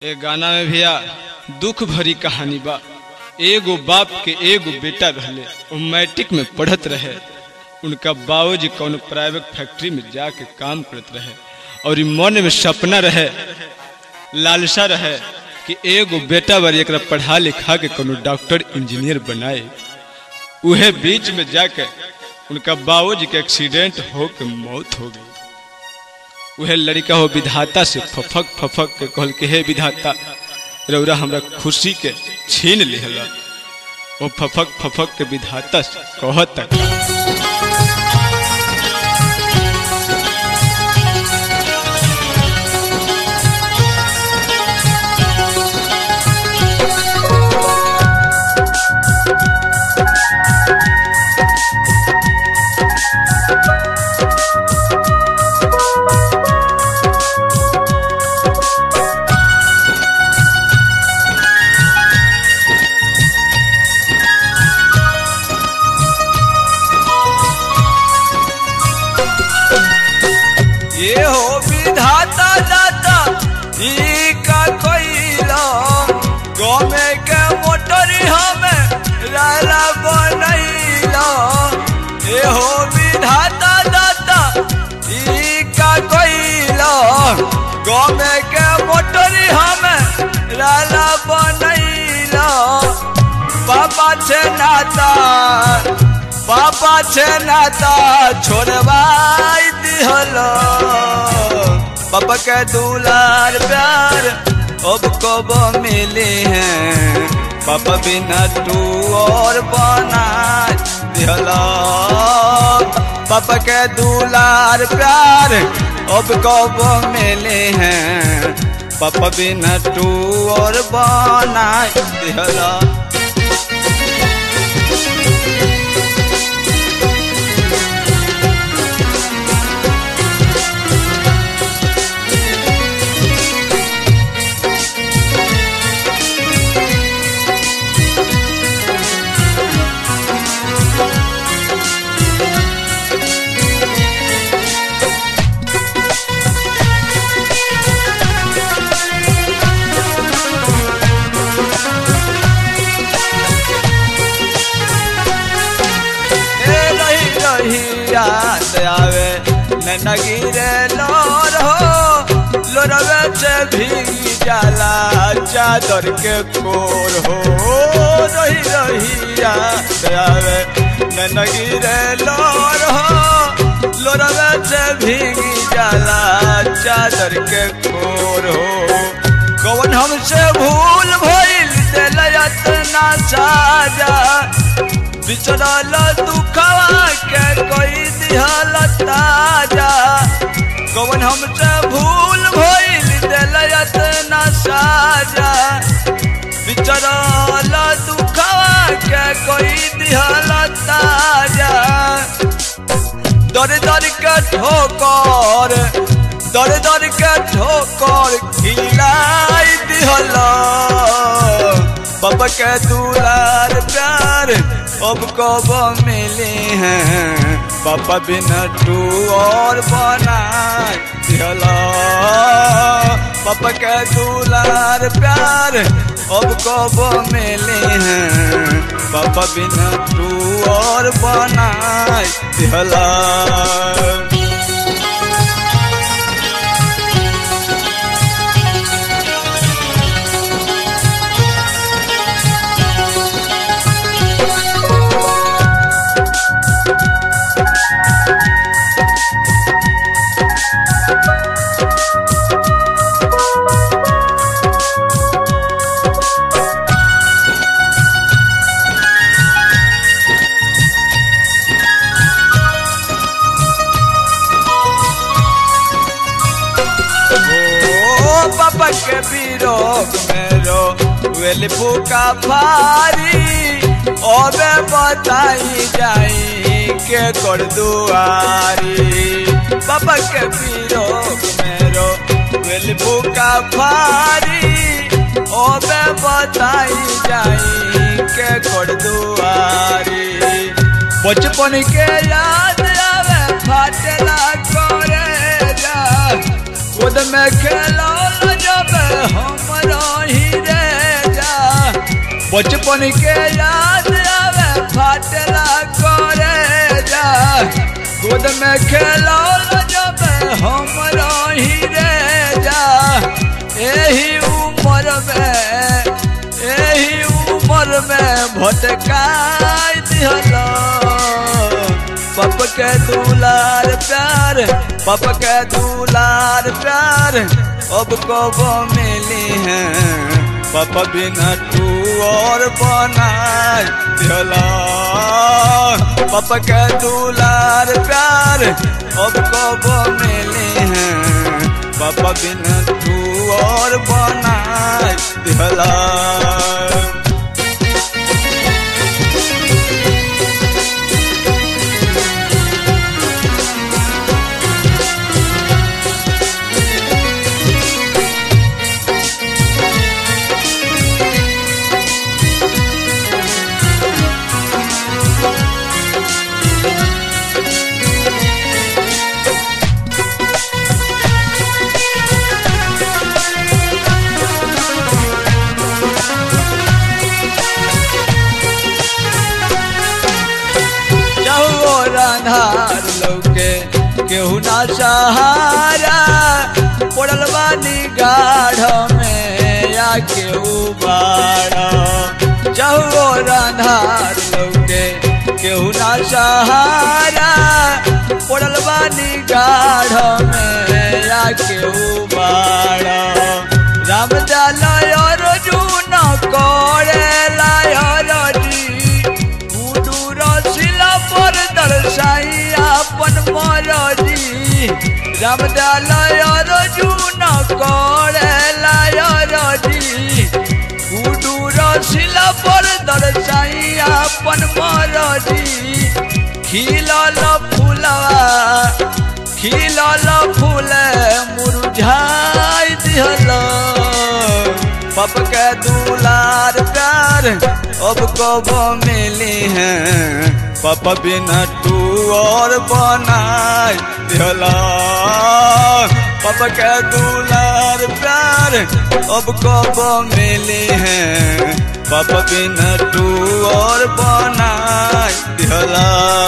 ए गाना में भैया दुख भरी कहानी बा एगो बाप के एगो बेटा रहले वो मैट्रिक में पढ़त रहे उनका बाबूजी कौन प्राइवेट फैक्ट्री में जाके काम करत रहे और ई मन में सपना रहे लालसा रहे कि एगो बेटा बारी एकरा पढ़ा लिखा के कोनो डॉक्टर इंजीनियर बनाए उहे बीच में जाके उनका बाबूजी के एक्सीडेंट हो के मौत हो गई उहे लड़का हो विधाता से फफक फफक के कहल के हे विधाता रौरा हमरा खुशी के छीन लिहला वो फफक फफक के विधाता से कहता ये हो विधाता दाता ई का कोइला गमे के मोटरी हमें लाला बनैला ये हो विधाता दाता ई का कोइला गमे के मोटरी हमें लाला बनैला बाबा छे नाता बाबा छे नाता छोड़वाई दिहल बाबा के दुलार प्यार अब कब मिले हैं बाबा बिना तू और बना दिहल बाबा के दुलार प्यार अब कब मिले हैं पापा बिना तू और बना दिहला ए रही रही याद आवे न गिरे लोर हो लोरवे से भीगी जाला चादर के कोर हो रही रही याद आवे न गिरे लोर हो लोरवे से भीगी जाला चादर के कोर हो कौन हमसे भूल भइल दिल इतना साजा बिचरल दुखवा के कोई दिहल ताजा कौन हमसे भूल भइल दिल इतना साजा बिचरल दुखवा के कोई दिहल ताजा दर दर के ठोकर दर दर के ठोकर खिलाई दिहला बाबा के दुलार प्यार अब कब मिले हैं पापा बिना तू और बना दिहला पापा के दुलार प्यार अब कब मिले हैं पापा बिना तू और बना दिहला ओ पापा के विरोग मेरो वेल फूका भारी ओबे बताई जाई के कर दुआरी पापा के विरोग मेरो वेल फूका भारी ओबे बताई जाई के कर दुआरी बचपन के याद आवे फाटला करे जा खुद में खेलो जब हमरा बचपन के याद आवे फाटला करे जा गोद में खेलो जब हम रही रे जा एही उम्र में एही उम्र में भटकाई दिहलो पप के दुलार प्यार पप के दुलार प्यार अब कब मिली है पप बिना तू और बनाए दिहला पप के दुलार प्यार अब कब मिली है पप बिना तू और बनाए दिहला जाओ राधार लौके केहू ना सहारा पड़ल बानी गाढ़ में या केहू बाड़ा जाओ राधार लौके केहू ना सहारा पड़ल बानी गाढ़ में या केहू बाड़ा राम जालय रजून करे लाय जी उडूर शिला पर दर्शाई अपन मरजी रामदालय रजून करे लाय रजी उडूर शिला पर दर्शाई अपन मरजी खिलल फूलवा खिलल फूल मुरझाई दिहल पप के दुलार प्यार अब कब मिली है पप बिना तू और बनाए दिहला पप के दुलार प्यार अब कब मिली है पप बिना तू और बनाए दिहला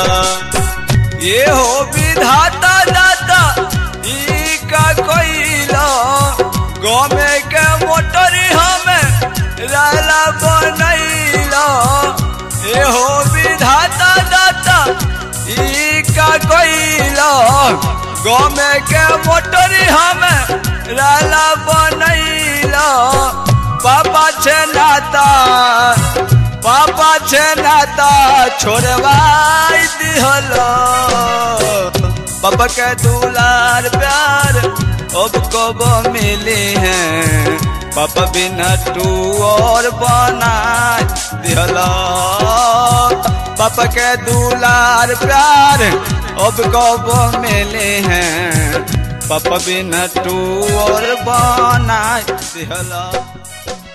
ये हो विधाता दाता ई का कोइला गमे के मोटरी हमें राला बनैला ए हो विधाता दाता ई का कोइला गमे के मोटरी हमें राला बनैला पापा छे नाता पापा छे नाता छोड़वाई दिहलो पापा के दुलार प्यार अब कब मिले हैं पापा बिना तू और बनाए दिहलो पापा के दुलार प्यार अब कब मिले हैं पापा बिना तू और बनाए दिहलो